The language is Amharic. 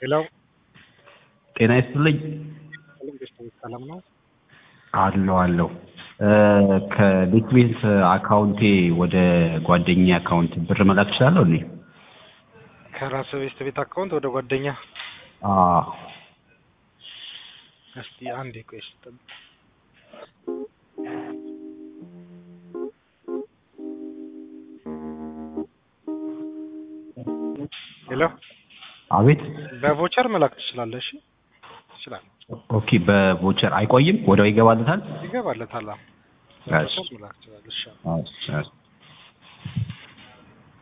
ሄሎ ጤና ይስጥልኝ። ሰላም ነው? አለው አለው ከቤት ቤት አካውንቴ ወደ ጓደኛ አካውንት ብር መላክ እችላለሁ እንዴ? ከራስ ቤት ቤት አካውንት ወደ ጓደኛ አዎ እስቲ አንዴ ቆይ እስቲ ጠብቅ። ሄሎ አቤት። በቮቸር መላክ ትችላለህ? እሺ ትችላለህ። ኦኬ በቮቸር አይቆይም፣ ወዲያው ይገባልታል። ይገባለታል። አዎ እሺ። በቮቸር መላክ ትችላለህ። እሺ እሺ፣ እሺ።